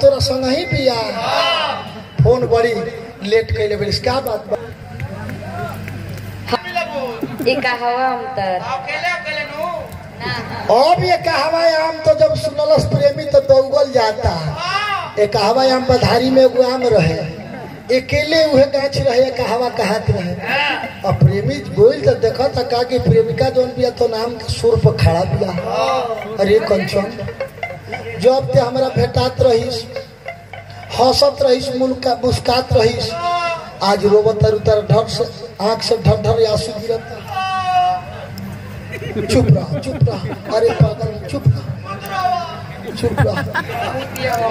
तोरा संग ही पिया फोन बड़ी लेट कैले बेलिस का बात बा ई कहवा हम तर अकेले अकेले नु अब ये कहवा आम तो जब सुनलस प्रेमी तो दौगल जाता ये कहवा आम बधारी में एगो आम रहे अकेले उहे गाछ रहे कहवा कहत रहे अब प्रेमी बोल तो देखा था का कि प्रेमिका जौन बिया तो नाम के सुर पर खड़ा बिया अरे कंचन जब ते हमरा भेटात रहीस हंसत रहीस मुल्का मुस्कात रहीस आज रोबत तर उतर ढक से आंख से ढर ढर आंसू गिरत चुप रह चुप रह अरे पागल चुप रह चुप रह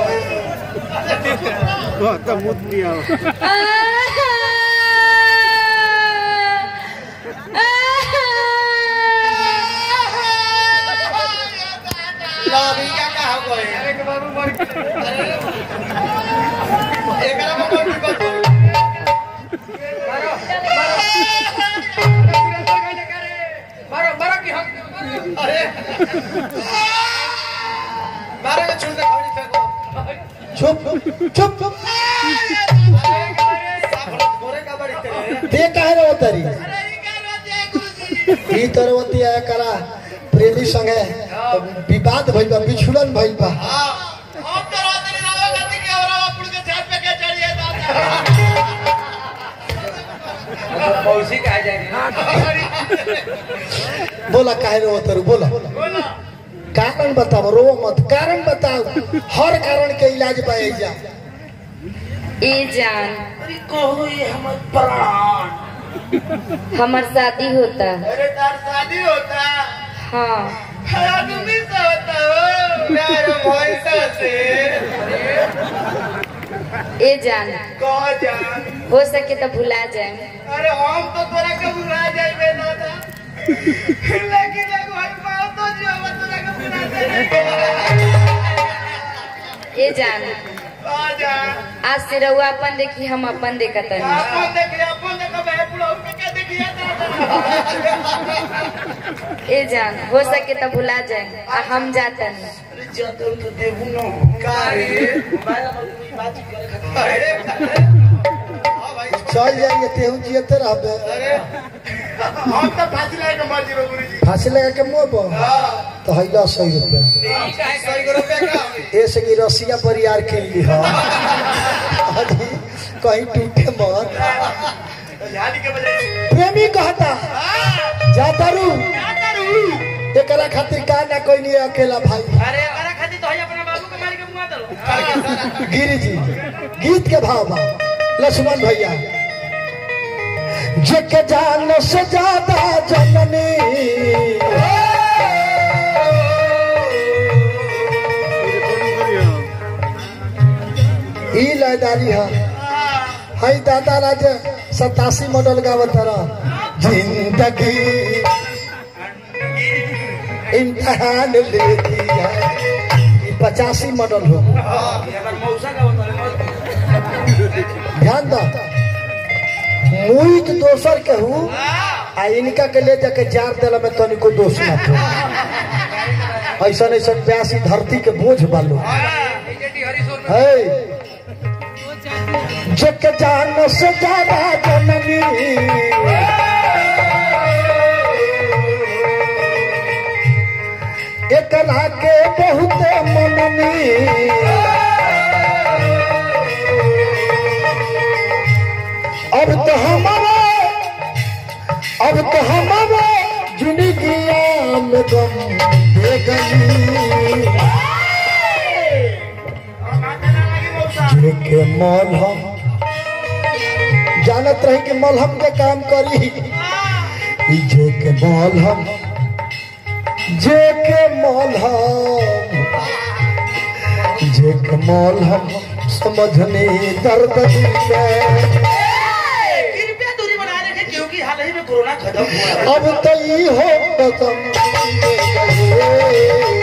लवी का का हो गए अरे के बाबू मर एकरा में कोई बात मारो मारो की हम अरे मारो के छूट दे खड़ी फेंको चुप चुप चुप गोरे का बड़ी तेरे ते काहे रे उतरी ई तरवती आया करा प्रेमी संगे विवाद भइल बा बिछुड़न भइल बा अब तो रात नहीं रहा करती कि और आप के छत पे के चढ़िए दादा मौसी कहा जाएगी बोला काहे रे उतरू बोला कारण बताओ रो मत कारण बताओ हर कारण के इलाज पाए जा ई जान अरे कहो ये हमर प्राण हमर शादी होता अरे तार शादी होता हाँ आदमी से होता हो प्यार भैंसा से ए जान कह जान हो सके तो भुला जाए अरे हम तो तोरा के भुला जाइबे ना था लेकिन एगो हर पाओ तो जो हम तोरा के भुला जाइबे ए जान कह जान आज से रहुआ अपन देखी हम अपन देखत नहीं अपन देखिए अपन देखो मैं बुलाऊ के क्या देखिए ए जान हो सके तो भुला जाए आ हम जाता नहीं जाते तो देबू न का रे मोबाइल पर कोई बात करे खातिर अरे हां भाई चल जाइए तेहू जियते रहबे अरे हम तो फांसी लगा के मर जीरो गुरुजी फांसी लगा के मोब तो हैला सौ रुपया हम काहे सही करो पे का ऐसे की रसिया परियार के लिए हाँ अरे कहीं टूटे मत झाड़ी के बजाय प्रेमी कहता जाता रू क्या करूं एकरा खातिर का ना कोई नहीं अकेला भाई अरे अरे खाती तो है अपना बाबू के मार के मुआ दलो गिरी जी गीत के भाव बा लक्ष्मण भैया जग जान से ज्यादा जननी ई लयदारी है हई दादा राज सतासी मॉडल गावत रह जिंदगी इम्तहान लेती है ई पचासी मॉडल हो अगर मौसा का बता ध्यान दो मुई तो दोसर के हूँ आ इनका के ले जाके जार दिला में तनिको दोष ना हो ऐसा ऐसा प्यासी धरती के बोझ बालो है जग जान से ज्यादा जननी एकरा के बहुत मननी अब तो हमारा अब तो हमारा जिंदगिया में गम दे गई के मलहम जानत रही कि मलहम के काम करी ई जे के मलहम जे के मलहम जे के मलहम समझने दर्द दिल के कृपया दूरी बनाए रखें क्योंकि हाल ही में कोरोना खत्म हुआ है अब तो ई हो कसम दे गए